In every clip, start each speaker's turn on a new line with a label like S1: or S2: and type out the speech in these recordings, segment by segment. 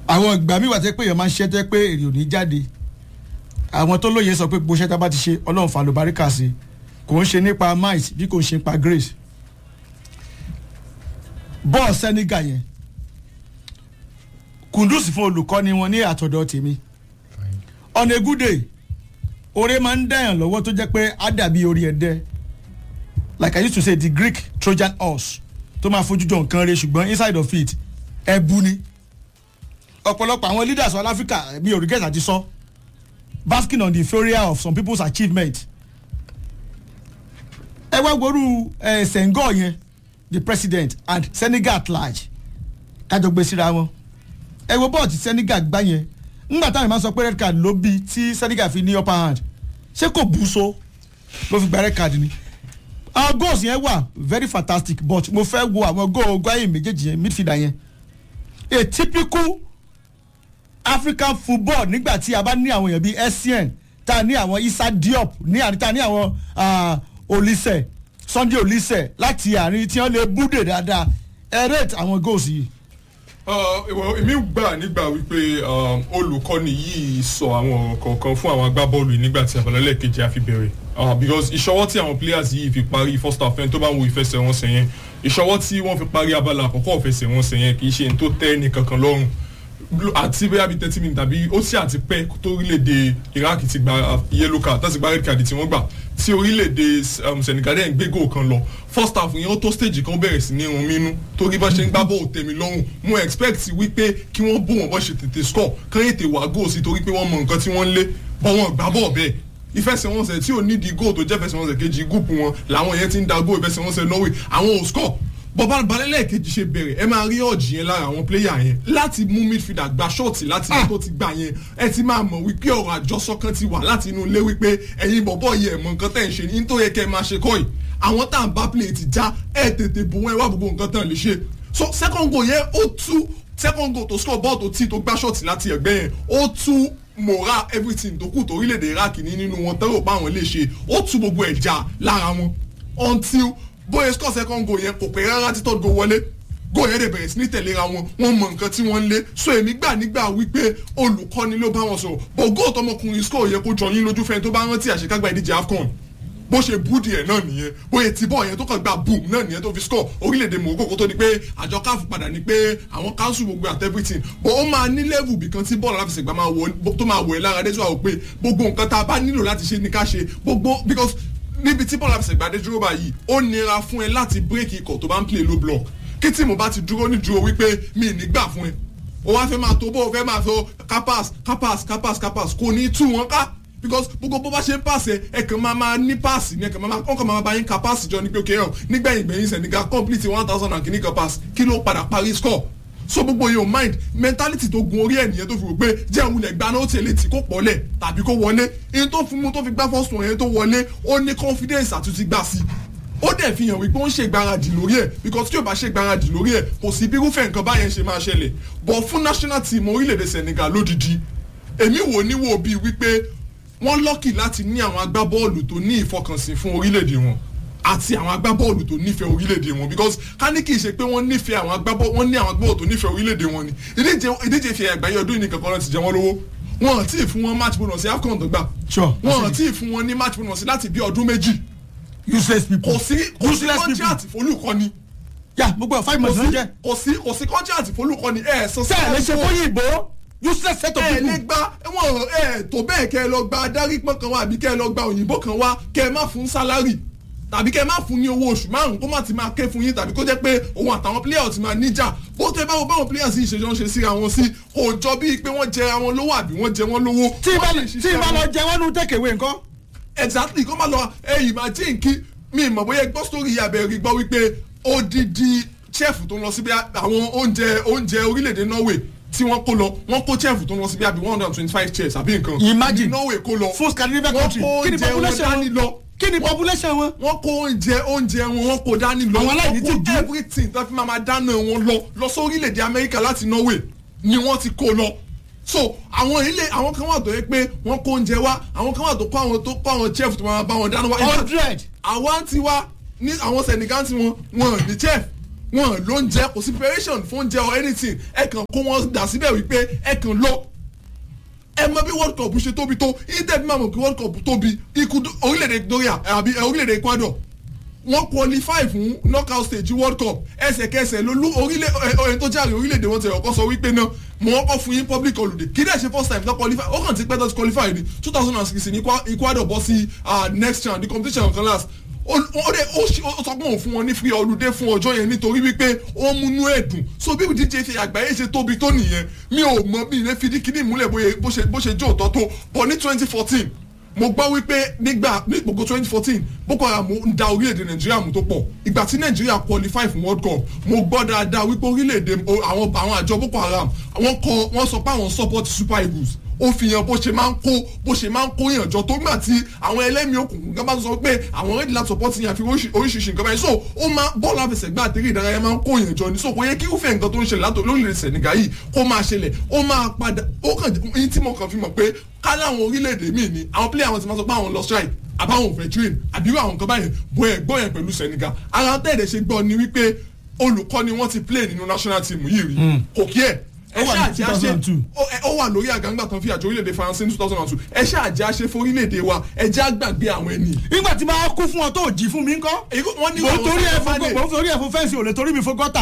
S1: àwọn ìgbà mi wà tẹ́ pé èèyàn máa ń ṣẹ́ tẹ́ pé èrè ò ní jáde àwọn tó lóye sọ pé gbogbo iṣẹ́ tá a bá ti ṣe ọlọ́run fa lóbaríkà sí kò ń ṣe nípa might bí kò ń ṣe nípa grace bọ́ọ̀ Senegal yẹn kùndùsì fún olùkọ́ni wọn ní àtọ̀dọ̀ tèmi on a good day oore máa ń dẹ̀yàn lọ́wọ́ tó jẹ́ pé á dàbí orí ẹ̀dẹ́ like I used to say the Greek Trojan horse tó máa fojú jọ nǹkan rẹ̀ ṣùgbọ́n inside of it ẹ̀bù ni ọ̀pọ̀lọpọ̀ àwọn leaders of Africa bí origate àti sọ basking on the failure of some people's achievement ẹ wá gbóòrú ẹ Senghor yẹn the president and Senegal at large kájọ gbé síra wọn ẹ wo bọ́ọ̀ tí Senegal gbá yẹn ńgbà táwọn ìmáà sọ pé red card ló bí tí Senegal fi ní upper hand ṣé kò bú so ló fi gba red card ni àwọn goals yẹn wà very fantastic but mo fẹ́ wo àwọn goal gbáyé méjèèjì yẹn midfielder yẹn a typical African football nígbà tí a bá ní àwọn èèyàn bíi Essien tá a ní àwọn Issa Diop ní àrí tá a ní àwọn Olise Sunday Olise láti àárín tí wọ́n lè búdè dáadáa ẹ rate àwọn goals yìí
S2: èmi gbà nígbà wípé olùkọ́ni yìí sọ àwọn ọ̀rọ̀ kọ̀ọ̀kan fún àwọn agbábọ́ọ̀lù yìí nígbà tí abala lẹ́ẹ̀kejì á fi bẹ̀rẹ̀ because ìṣọwọ́ tí àwọn players yìí fi parí first half ẹni tó bá ń wo ìfẹsẹ̀wọnsẹ̀ yẹn ìṣọwọ́ tí wọ́n fi parí abala àkọ́kọ́ ìfẹsẹ̀wọnsẹ̀ yẹn kì í ṣe ní tó tẹ́ ẹnì kankan lọ́rùn àti bóyá bíi thirty minutes tàbí ó sì àti pẹ́ tó orílẹ̀-èdè Iraq ti gba yellow card tó sì gba red card tí wọ́n gbà tí orílẹ̀-èdè Senegal dẹ̀ ń gbé goal kan lọ first half yẹn ó tó stage kan bẹ̀rẹ̀ sí ní irun mínú torí bá ṣe ń gbá bọ́ọ̀ tẹ̀mí lọ́rùn mo expect wípé kí wọ́n bó wọn bọ́ ṣe tètè score kán ètè wá goal sí torí pé wọ́n mọ nǹkan tí wọ́n ń lé bọ́ wọn gbá bọ́ọ̀ bẹ́ẹ̀ ìfẹsẹ̀wọnsẹ̀ tí ò nídìí goal tó jẹ́ fẹsẹ̀wọnsẹ̀ kejì gúùpù wọn làwọn yẹn ti ń da goal ìfẹsẹ̀wọnsẹ̀ Norway àwọn ò score bọ́bá balẹ̀lẹ̀ kejì ṣe bẹ̀rẹ̀ ẹ máa rí ọ̀jì yẹn lára àwọn pléyà yẹn láti mú midfielder gba ṣọ́ọ̀tì láti inú tó ti gbà yẹn ẹ ti máa mọ̀ wípé ọ̀rọ̀ àjọsọ kan ti wà láti inú ilé wípé ẹ̀yin bọ̀bọ̀ yẹ ẹ̀mọ nǹkan tẹ̀ ń ṣe ní tó yẹ kẹ́ ẹ máa ṣe kọ́ yìí àwọn tá à ń bá play ti já ẹ tètè bò wọ́n ẹ wá gbogbo nǹkan tán lè ṣe so second goal yẹn ó tú second goal tó score ball tó tí tó gbá ṣọ́ọ̀tì láti ẹ̀gbẹ́ yẹn ó tú moral everything tó kù tó orílẹ̀-èdè Iraq ní nínú wọn tẹ́rọ pa àwọn lè ṣe ó tú gbogbo ẹ̀ já lára wọn until bóyá score second goal yẹn kò pẹ́ rárá tí third goal wọlé goal yẹn dẹ̀ bẹ̀rẹ̀ sí ní tẹ̀léra wọn wọ́n mọ nǹkan tí wọ́n ń lé so èmi gbà nígbà wípé olùkọ́ni ló bá wọn sọ̀rọ̀ but goal tọmọkùnrin score yẹ kó jọ yín lójú fẹ́ni tó bá rántí àṣekágbá ìdíje AFCON bó ṣe búdì ẹ̀ náà nìyẹn bóyá tí bọ́ọ̀ yẹn tó kàn gba boom náà nìyẹn tó fi score orílẹ̀-èdè Morocco kó tó di pé àjọ káfù padà ní pé àwọn council gbogbo at everything but ó máa ní level bìkan tí bọ́ọ̀lù aláfẹsẹ̀gbá máa wọ tó máa wọ̀ ẹ́ lára dé sọ pé gbogbo nǹkan tá a bá nílò láti ṣe ní ká ṣe gbogbo because níbi tí bọ́ọ̀lù àfẹsẹ̀gbá dé dúró báyìí ó nira fún ẹ láti bírèkì ikọ̀ tó bá ń play low block kí tí mo bá ti dúró ní dúró wípé mi ní gbà fún ẹ o wá fẹ́ máa tó bó o fẹ́ máa fẹ́ kápás kápás kápás kápás kò ní tú wọn ká because gbogbo bó bá ṣe ń pàṣẹ ẹ kàn máa máa ní páàsì ní ẹ kàn máa wọn kàn máa bá yín ka páàsì jọ ní pé òkè hàn nígbẹ̀yìn gbẹ̀yìn Senegal complete one thousand and kìíní kan pass kí ló padà parí score so gbogbo yóò mind mentality tó gun orí ẹ̀ nìyẹn tó fi wò pé jẹ́ ìwúlẹ̀ gbaná ó tẹ̀lé tí kò pọ̀lẹ̀ tàbí kó wọlé in tó fún mu tó fi gbá first one yẹn tó wọlé ó ní confidence àtúntì gbà sí ó dẹ̀ fi hàn wípé ó ń ṣe ìgbáradì lórí ẹ̀ because tí ò bá ṣe ìgbáradì lórí ẹ̀ kò sí bí irúfẹ́ nǹkan báyẹn ṣe máa ṣẹlẹ̀ but fún national team orílẹ̀-èdè Senegal lódìdí èmi wò ní wò bíi wípé wọ́n lọ́kì láti ní àwọn agbábọ́ọ̀lù tó ní ìfọkànsìn fún orílẹ̀-èdè wọn àti àwọn agbábọ́ọ̀lù tó nífẹ̀ẹ́ orílẹ̀-èdè wọn because ká ní kì í ṣe pé wọ́n nífẹ̀ẹ́ àwọn agbábọ́ọ̀lù wọ́n ní àwọn agbábọ́ọ̀lù tó nífẹ̀ẹ́ orílẹ̀-èdè wọn ni ìdíje fi àgbáyé ọdún yìí kankan ti jẹ wọ́n lówó wọn ò tí ì fún wọn match bonus AFCON tó gbà wọn ò tí ì fún wọn ní match bonus láti bí ọdún méjì
S1: useless people
S2: kò sí kò sí contract fólùkọ́ni
S1: yà gbogbo five months ló jẹ
S2: kò sí kò sí contract fólùkọ́ni ẹ̀ sọ
S1: sẹ́ẹ̀ lè ṣe fún yìnbó useless set of
S2: ẹ
S1: people.
S2: lè gba wọn ẹ tó bẹ́ẹ̀ kẹ́ ẹ lọ gba adarí pọ́n kan wá àbí kẹ́ ẹ lọ gba òyìnbó kan wá kẹ́ ẹ má fún sálárì tàbí kẹ́ ẹ má fún ní owó oṣù márùn kó má ti máa ké fún yín tàbí kó jẹ́ pé òun àtàwọn players ti máa níjà bó tẹ báwo báwọn players yìí ṣe jọ ń ṣe síra wọn sí kò jọ bíi pé wọ́n jẹra wọn lówó àbí wọ́n jẹ wọn lówó.
S1: tí ì bá
S2: Wọ́n sì
S1: tí ì bá
S2: ṣiṣẹ́
S1: lọ
S2: wọn.
S1: jẹ wọn nu tẹkẹwé nǹkan.
S2: exactly kó má lọ ẹyìn máa jí nkí mi mọ̀ bóyá gbọ́ sórí abẹ́rẹ́ gbọ́ wípé odidi chef tó ń lọ síbi àwọn oúnjẹ oúnjẹ orílẹ̀-èdè Norway tí wọ́n kó lọ wọ́n kó chef tó ń lọ síbi àbí one hundred and twenty five chairs àbí nǹkan
S1: Imagine.
S2: ní Norway kó lọ
S1: full Scandinavian
S2: wọ́n
S1: country
S2: kó
S1: kí ni
S2: oúnjẹ wọn
S1: population
S2: dání
S1: wọn
S2: lọ
S1: kí ni population wọn.
S2: wọ́n kó oúnjẹ oúnjẹ wọn wọ́n kó dání lọ
S1: Àwọn aláìní
S2: wọ́n
S1: ti
S2: kó
S1: dùn.
S2: everything tó fi máa ma dáná wọn lọ lọ sí orílẹ̀-èdè Amẹ́ríkà láti Norway ni wọ́n ti kó lọ so àwọn ilé àwọn kan wà tó yẹ pé wọ́n kó oúnjẹ wá àwọn kan wà tó kó àwọn tó kó àwọn chef tó máa bá wọn dáná wá In fact,
S1: hundred.
S2: àwa ti wá ní àwọn Senegal tí wọn wọn ní chef
S3: wọn ló ń jẹ kò sí preparation fún oúnjẹ or anything ẹ kàn kó wọn dà síbẹ̀ wípé ẹ kàn lọ ẹ mọ bí world cup ṣe tóbi tó inter bí máa mọ̀ kí world cup tóbi ikú orílẹ̀-èdè Victoria àbí orílẹ̀-èdè Ecuador wọ́n qualify fún knockout stage world cup ẹsẹ̀kẹsẹ̀ lolú orílẹ̀ ẹ̀ tó jáde orílẹ̀-èdè wọn ti ọkọ sọ wípé náà mo ọkọ fún yín public holiday kí dẹ̀ ṣe first time tó qualify ó kàn ti pẹ́ tó ti qualify ní two thousand and six ní Ecuador bọ́ sí next round the competition kan last ó dẹ̀ ó sọ pé òun fún wọn ní free holiday fún ọjọ́ yẹn nítorí wípé ó múnú ẹ̀dùn so bí díje ṣe àgbáyé ṣe tóbi tó nìyẹn mi ò mọ bí ilé fìdí kíní ìmúlẹ̀ bó ṣe jó òtọ́ tó bọ̀ ní twenty fourteen mo gbọ́ wípé nígbà ní gbogbo twenty fourteen boko haram ń da orílẹ̀-èdè nàìjíríà mú tó pọ̀ ìgbà tí nàìjíríà qualify fún world cup mo gbọ́ dáadáa wípé orílẹ̀-èdè àwọn àwọn àjọ boko haram wọ́n kọ wọ́n sọ pé àwọn support super eagles ó fi hàn bó ṣe máa ń kó bó ṣe máa ń kó ìyànjọ tó gbà tí àwọn ẹlẹ́mìí òkùnkùn gan bá sọ pé àwọn ready láti support yẹn àfi oríṣiríṣi nǹkan báyìí so ó máa bọ́ọ̀lù àfẹsẹ̀gbá àtẹ̀rẹ̀ ìdárayá máa ń kó ìyànjọ ní so kò yẹ kí irúfẹ́ nǹkan tó ń ṣẹlẹ̀ látò lórílẹ̀ Senegal yìí kó máa ṣẹlẹ̀ ó máa padà ó kàn ní tí mo kàn fi mọ̀ pé ká láwọn orílẹ̀-èdè míì ni àwọn player wọn ti máa sọ pé àwọn lọ strike àbáwọn ò fẹ́ train àbírú àwọn nǹkan báyẹn bọ́ ẹ̀ gbọ́ yẹn pẹ̀lú Senegal ara tẹ̀lé ṣe gbọ́ ni wípé olùkọ́ni wọ́n ti play nínú national team yìí rí kò kí ẹ̀ ẹ ṣáàjì àṣe ó wà lórí àgàǹgbà tán fi àjọ orílẹ̀-èdè faransé ní two thousand and two ẹ ṣáàjì àṣe fún orílẹ̀-èdè wa ẹ jẹ́ àgbàgbé àwọn ẹni.
S1: nígbà tí máa kú fún ọ tó jí fún mi ńkọ́.
S3: wọ́n ní
S1: mo torí ẹ fún mo torí ẹ fún fẹ́ǹsì ò lè torí mi fún gọ́tà.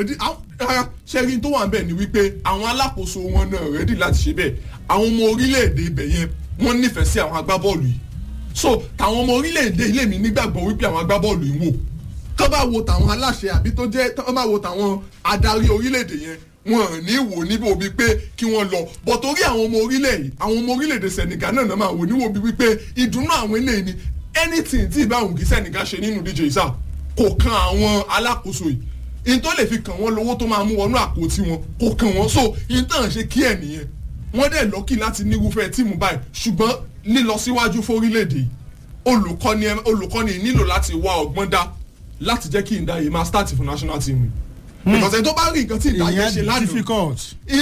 S3: ṣẹ́rin tó wà ń bẹ̀ ni wípé àwọn alákòóso wọn náà rẹ́dì láti ṣe bẹ́ẹ̀ àwọn ọmọ orílẹ̀-èdè ibẹ̀ yẹn wọ́n nífẹ̀ẹ́ sí àwọn agbábọ́ọ̀lù yìí so tàwọn ọmọ orílẹ̀-èdè ilé mi nígbàgbọ́ wípé àwọn agbábọ́ọ̀lù yìí wò kọ́ bá wo tàwọn aláṣẹ àbí tó jẹ́ kọ́ bá wo tàwọn adarí orílẹ̀-èdè yẹn wọn ní wò níbo bíi pé kí wọ́n lọ bọ̀ torí àwọn ọmọ orílẹ̀ yìí àwọn ọmọ orílẹ̀-èdè Senegal náà náà máa wò níwò bíi wípé ìdùnnú àwọn eléyìí ni anything tí ìbáwùn kí Senegal ṣe nínú díje ìsà kò kan àwọn alákòóso yìí in tó lè fi kàn wọ́n lówó tó máa mú wọnú àpótí wọn kò kàn wọ́n so in tàn ṣe kí ẹ̀ nìyẹn wọ́n dẹ̀ lọ́kì láti nírúfẹ́ tíìmù báyìí ṣùgbọ́n lílọ síwájú fórílẹ̀-èdè olùkọ́ni olùkọ́ni nílò láti wá ọgbọ́n dá láti jẹ́ kí ìdáyé máa start fún national team because ẹni tó bá rí nǹkan tí ìdáyé ṣe lánàá
S1: difficult.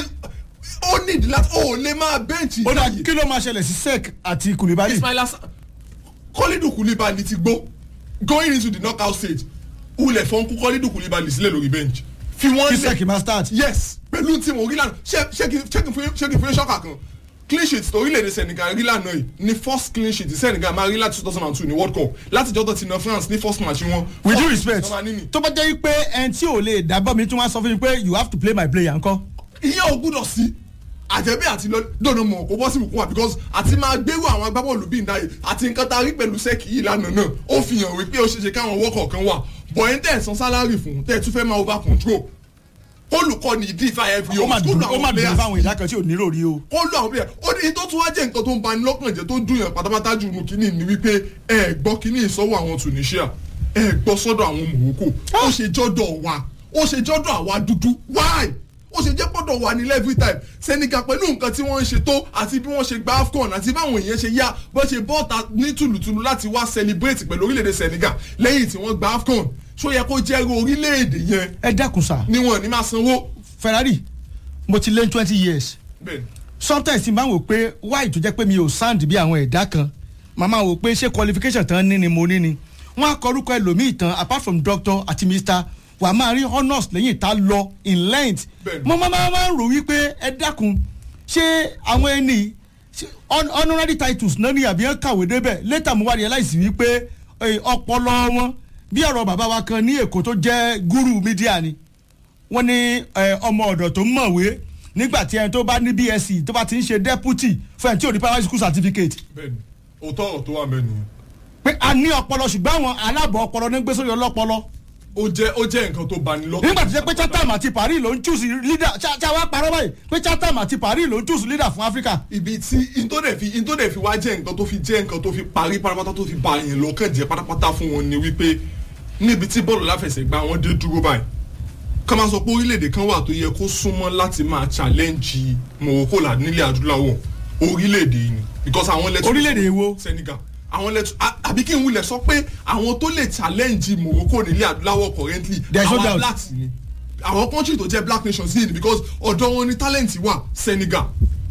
S3: ó nídìí láti ó lè máa bẹ́ǹchì
S1: ó dà kí ló máa ṣẹlẹ̀ sí sec àti Koulibaly.
S3: Ismail Assar Kọ́lídù Koulibaly ti gbó going into the knockout stage ulẹ̀ fọ́n kú Kọ́lídù Koulibaly sílẹ̀ lórí bench fi wọ́n
S1: kí sec máa start.
S3: yes pẹ̀lú tí mo rí lánàá ṣé kí n fún ṣọ́kà kan clean sheet tó orílẹ̀-èdè Senegal rí lánàá yìí ní first clean sheet Senegal máa rí láti two thousand and two ní World Cup láti jọ́tọ̀ ti na France ní first match wọn.
S1: with due respect tó bá jẹ́ pé ẹni tí ò lè dábọ̀ mi tún wá sọ fún mi pé you have to play my player ńkọ́.
S3: ìyẹn ò gbúdọ̀ sí àjẹbí àti lọ́dọ̀ mọ̀ kó bọ́ sí ìbùkún wa because àti máa gbérù àwọn agbábọ́ọ̀lù bíi ìdáyè àti nǹkan tá a rí pẹ̀lú sẹ́ẹ̀kì yìí lánàá náà ó fi hàn wípé ó ṣeéṣe káwọn wọ́kọ̀ kan wà bọ̀yìn tẹ̀ san sálárì fún tẹ̀ tún fẹ́ máa over control olùkọ́ni ìdífà every
S1: ó máa dùn ó máa dùn fáwọn ìdá kan tí ò nílò rí o.
S3: ó lọ àwọn bẹ́ẹ̀ ó ní tó tún wá jẹ́ nǹkan tó ń bani lọ́kàn jẹ́ tó dùn yàn pátápátá jù nù kínní ni wípé ẹ gbọ́ kínní ìsọ́wọ́ àwọn Tunisia ẹ gbọ́ sọ́dọ̀ àwọn Morocco ó ṣe jọ́dọ̀ wa ó ṣe jọ́dọ̀ àwa dúdú why ó ṣe jẹ́ pọ́dọ̀ wà nílẹ̀ every time Senegal pẹ̀lú nǹkan tí wọ́n ń ṣe tó àti bí wọ́n ṣe gba AFCON àti báwọn èèyàn ṣe yá bó ṣe bọ́ọ̀ta ní tùlùtùlù láti wá celebrate pẹ̀lú orílẹ̀-èdè Senegal lẹ́yìn tí wọ́n gba AFCON ṣó yẹ kó jẹ́rú orílẹ̀-èdè yẹn.
S1: ẹ dákun sá.
S3: níwọ̀n ní máa sanwó.
S1: Ferrari mo ti lé twenty years.
S3: bẹ́ẹ̀ni.
S1: sometimes ti máa ń wò pé why tó jẹ́ pé mi ò sound bí àwọn ẹ̀dá kan màmá wò pé ṣé qualification tán ní ni mo ní ni wọ́n á kọrúkọ ẹlòmíì tán apart from doctor àti mr wà á máa rí honours lẹ́yìn tá lọ in length. mo máa máa ń rò wípé ẹ dákun ṣé àwọn ẹni honorary titles náà ní àbí ẹ kàwé débẹ̀ later mo wá realize wípé ọpọlọ wọn bí ọ̀rọ̀ bàbá wa kan ní èkó tó jẹ́ guru media ni wọ́n ní ọmọ ọ̀dọ̀ tó ń mọ̀wé nígbà tí ẹni tó bá ní BSc tó bá ti ń ṣe deputy fún ẹni tí ò ní primary school certificate.
S3: bẹ́ẹ̀ni òótọ́ ọ̀rọ̀ tó wà bẹ́ẹ̀ nìyẹn.
S1: pé a ní ọpọlọ ṣùgbọ́n àwọn aláàbọ̀ ọpọlọ ní gbé sórí ọlọ́pọlọ.
S3: ó jẹ́ ó jẹ́ nǹkan tó bani lọ́kàn.
S1: nígbà tó jẹ́ pé Chatham àti Paris ló ń choose leader ṣá wá parọ́ báyìí pé Chatham àti Paris ló ń choose leader fún Africa.
S3: ibi tí intodẹ̀ fi intodẹ̀ fi wá jẹ́ nǹkan tó fi jẹ́ nǹkan tó fi parí pátápátá tó fi ba yẹn lọ́kàn jẹ́ pátápátá fún wọn ni wípé níbi tí bọ́ọ̀lù láfẹsẹ̀gbá wọn dé dúró báyìí ká máa sọ pé orílẹ̀-èdè kan wà tó yẹ kó súnmọ́ láti máa challenge Morocco là nílẹ̀ adúláwọ̀ orílẹ̀-èdè yìí ni because àwọn lẹ́tọ̀
S1: orílẹ̀-èdè wo
S3: Senegal àwọn lẹ́tọ̀ àbí kí n wulẹ̀ sọ pé àwọn tó lè challenge Morocco nílẹ̀ adúláwọ̀ currently àwọn blacks ni àwọn country tó jẹ́ black nations yìí ni because ọ̀dọ̀ wọn ni talent wà Senegal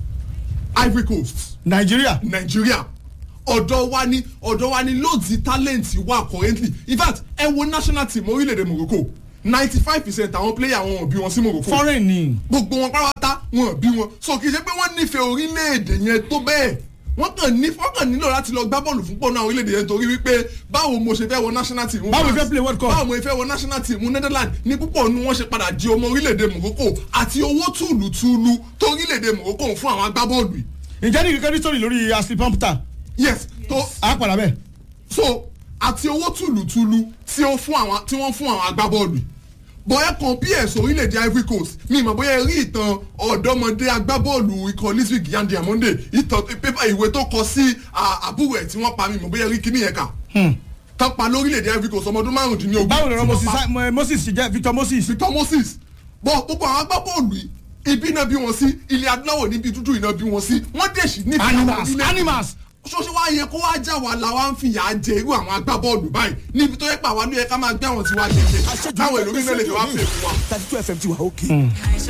S3: Ivory Coast
S1: Nigeria
S3: Nigeria ọ̀dọ̀ wa ni ọ̀dọ̀ wa ni loads talent wà currently in fact ẹ wo national team orílẹ̀-èdè Morocco ninety five percent àwọn player wọn ò bí wọn sí Morocco
S1: foreign ni
S3: gbogbo wọn pátá wọn ò bí wọn so kì í ṣe pé wọ́n nífẹ̀ẹ́ orílẹ̀-èdè yẹn tó bẹ́ẹ̀ wọ́n kàn ní wọ́n kàn nílò láti lọ gbá bọ́ọ̀lù fún pọ̀nà orílẹ̀-èdè yẹn torí wípé báwo mo ṣe fẹ́ wọ national team
S1: Báwo
S3: France,
S1: fẹ́ play World Cup?
S3: báwo mo fẹ́ wọ national team Netherlands ní púpọ̀ nu wọ́n ṣe padà di ọmọ orílẹ̀-èdè Morocco àti owó tùlùtùlù tó orílẹ̀-èdè Morocco ń fún àwọn agbábọ́ọ̀lù yìí
S1: ǹjẹ́ ní kíkẹ́ nítorí lórí ashley pumpter
S3: yes tó
S1: á padà bẹ́ẹ̀
S3: so àti owó tùlùtùlù tí ó fún àwọn tí wọ́n fún àwọn agbábọ́ọ̀lù yìí bóyá kan ps orílẹ̀-èdè Ivory Coast mi ìmọ̀ bóyá ẹ rí ìtàn ọ̀dọ́mọdé agbábọ́ọ̀lù ikọ̀ liswick yan diamonde ìtàn pépà ìwé tó kọ sí à, àbúrò ẹ̀ tí wọ́n pa mi ìmọ̀ bóyá ẹ rí kíní yẹn kà tán pa lórílẹ̀-èdè Ivory Coast ọmọ ọdún márùndínlógún
S1: báwo lọ́rọ̀
S3: tí wọ́n
S1: moses
S3: pa-
S1: Sa- moses ṣe jẹ́ victor moses
S3: Victor Moses bọ́ gbogbo àwọn agbábọ́ọ̀lù yìí ibi náà bí wọn sí ilẹ̀ adúláwọ̀ níbi dúdú iná bí wọn sí wọ́n dẹ̀ sí nífẹ̀ẹ́ àwọn
S1: animals
S3: orílẹ̀-èdè
S1: animals
S3: ṣọṣẹ wa yẹ kó wá já wa la wa ń fìyà jẹ irú àwọn agbábọ́ọ̀lù báyìí níbi tó yẹ pé àwa ló yẹ ká máa gbé àwọn tiwa jẹjẹ káwọn èlòmíràn lè fi wá pè fún wa.
S4: thirty two fm ti wà òkè.
S5: àìsàn